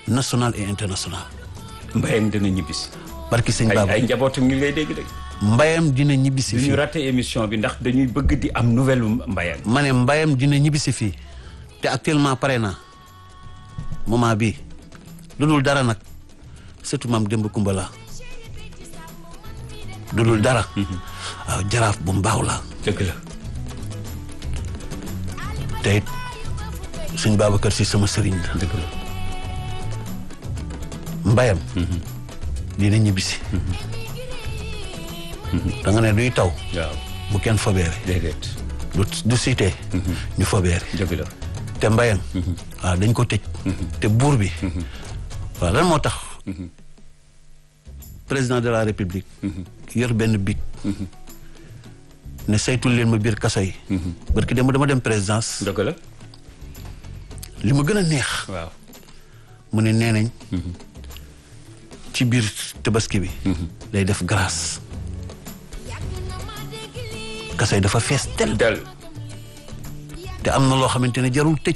national et international mbayam dina ñibbisi barki sëñ ay Baba ay njabootam ñu ngi lay dégg dégg mbayam dina ñibbisi du ñu fii raté émission bi ndax dañuy bëgg di am nouvelle mbayam ma ne mbayam dina ñibbisi fii te actuellement pare naa moment bii lu dul dara nag surtout maam démb kumba la lu dul dara waaw jaraaf bu mbaaw la dëgg la te it sëñ Babacar si sama sëriñ la dëgg la mbayam dina ñibbisi da nga ne duy taw waaw bu kenn fobeere déedéet du du siitee ñu fobeere dëgg la te mbayam waaw dañ ko tëj te buur bi waaw lan moo tax président de la république yor benn big ne saytul leen ma biir kaso yi barki dem dama dem présidence dëgg la li ma gën a neex waaw mu ne nee nañ ci biir tabaski bi day def grâce kaso yi dafa fees tel del te am na loo xamante ne jarul tëj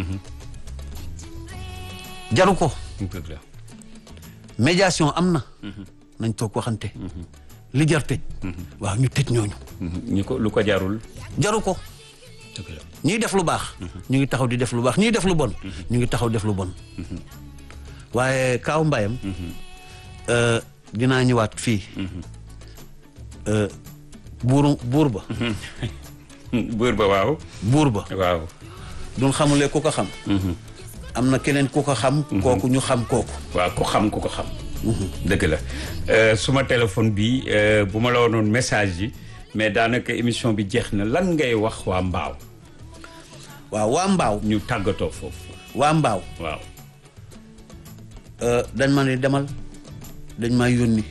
jaru ko dëgg la médiation am na nañ toog waxante li jar tëj waaw ñu tëj ñooñu ñu ko lu ko jarul jaru ko dëgg la ñiy def lu baax ñu ngi taxaw di def lu baax ñiy def lu bon ñu ngi taxaw def lu bon waaye kaaw mbayam euh, dinaa ñëwaat fii euh, buuru buur ba buur ba waaw buur ba waaw duñ xamulee ku ko xam am na keneen ku ko xam kooku ñu xam kooku waaw ku xam ku ko xam dëgg la Euh, suma téléphone bi euh, bu ma la woonoon message yi mais daanaka émission bi jeex na lan ngay wax waa mbaaw waaw waa mbaaw ñu tàggatoo foofu waa mbaaw waaw euh, dañ ma ne demal dañ maa yónni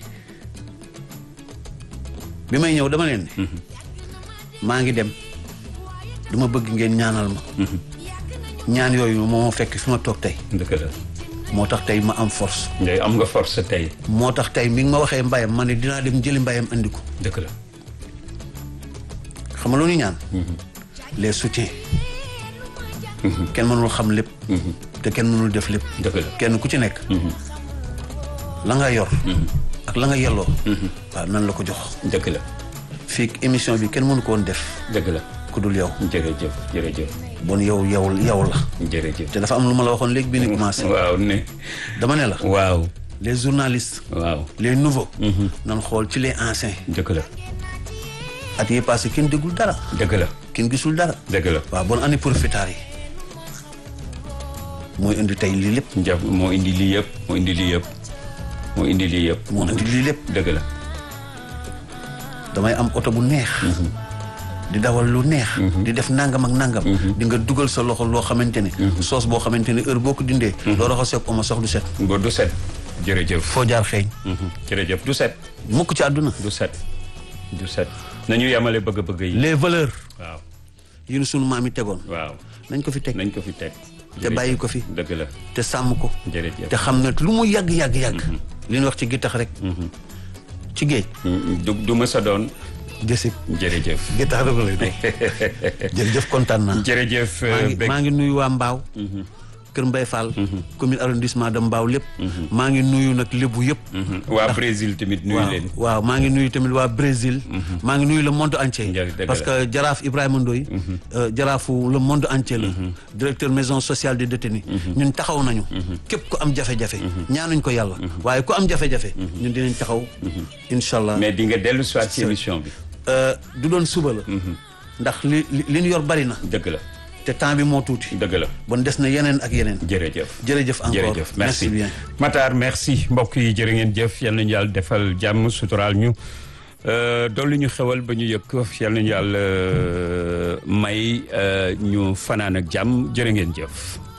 bi may ñëw dama leen ne maa ngi dem dama bëgg ngeen ñaanal ma ñaan yooyu moo ma fekk fi ma toog tey dëgg la moo tax tey ma am force ngay am nga force tey moo tax tey mi ngi ma waxee mbayam ma ne dinaa dem jëli mbayam andi ko dëgg la xam nga lu ñu ñaan les soutiens kenn mënul xam lépp te kenn mënul def lépp dëgg la kenn ku ci nekk la nga yor ak la nga yelloo waaw nan la ko jox dëgg la fii émission bi kenn mënu ko woon def dëgg la ku dul yow jërëjëf jërëjëf bon yow yow yow la jërëjëf te dafa am lu ma la waxoon léegi bi ni commencé waaw ne dama ne la waaw les journalistes waaw les nouveaux nan xool ci les anciens dëgg la at yi passé kenn déggul dara dëgg la kenn gisul dara dëgg la waaw bon année profiteurs yi mooy indi tey lii lépp njab moo indi lii yëpp moo indi lii yëpp moo indi lii yëpp moo indi lii lépp dëgg la damay am oto bu neex di dawal lu neex di def nangam ak nangam di nga dugal sa loxo loo xamante ne soos boo xamante ne heure boo ko dindee loo raxasee ko oma sox du set ba du set jërëjëf foo jaar xeeñ jërëjëf du set mukk ci àdduna du set du set nañu yemale bëgg-bëgg yi les valeurs waaw yi nu sunu maam yi tegoon waaw nañ ko fi teg nañ ko fi teg te bàyyi ko fi dëgg la te sàmm ko jërëjëf te xam ne lu mu yàgg yàgg yàgg li ñu wax ci gittax rek ci géej du du mës a doon jësib jërëjëf gittax rek lay doon jërëjëf kontaan naa jërëjëf maa ngi Bek maa ngi nuyu waa Mbaaw Kër Mbay Fall commune arrondissement de Mbaaw lépp maa ngi nuyu nag lébu yëpp waa Brésil tamit nuyu waaw leen waaw maa ngi nuyu tamit waa Brésil maa ngi nuyu le monde entier Njëriñ, dëgg parce la. que jaraaf Ibrahima Ndoye euh, jaraafu le monde entier la directeur maison sociale des détenus ñun taxaw nañu képp ku am jafe-jafe ñaanuñ ko yàlla waaye ku am jafe-jafe ñun dinañ taxaw incha allah mais di nga dellu soit ci émission bi Euh, du doon suba la ndax li li li ñu yor bari na dëgg la te temps bi moo tuuti dëgg la bon des na yeneen ak yeneen jërëjëf jërëjëf encore jërëjëf merci bien Matar merci mbokk yi jërë ngeen jëf yal nañu yàlla defal jàmm suturaal ñu euh, dolli ñu xewal ba ñu yëg ko yal nañu yàlla euh, may euh, ñu fanaan ak jàmm jërë ngeen jëf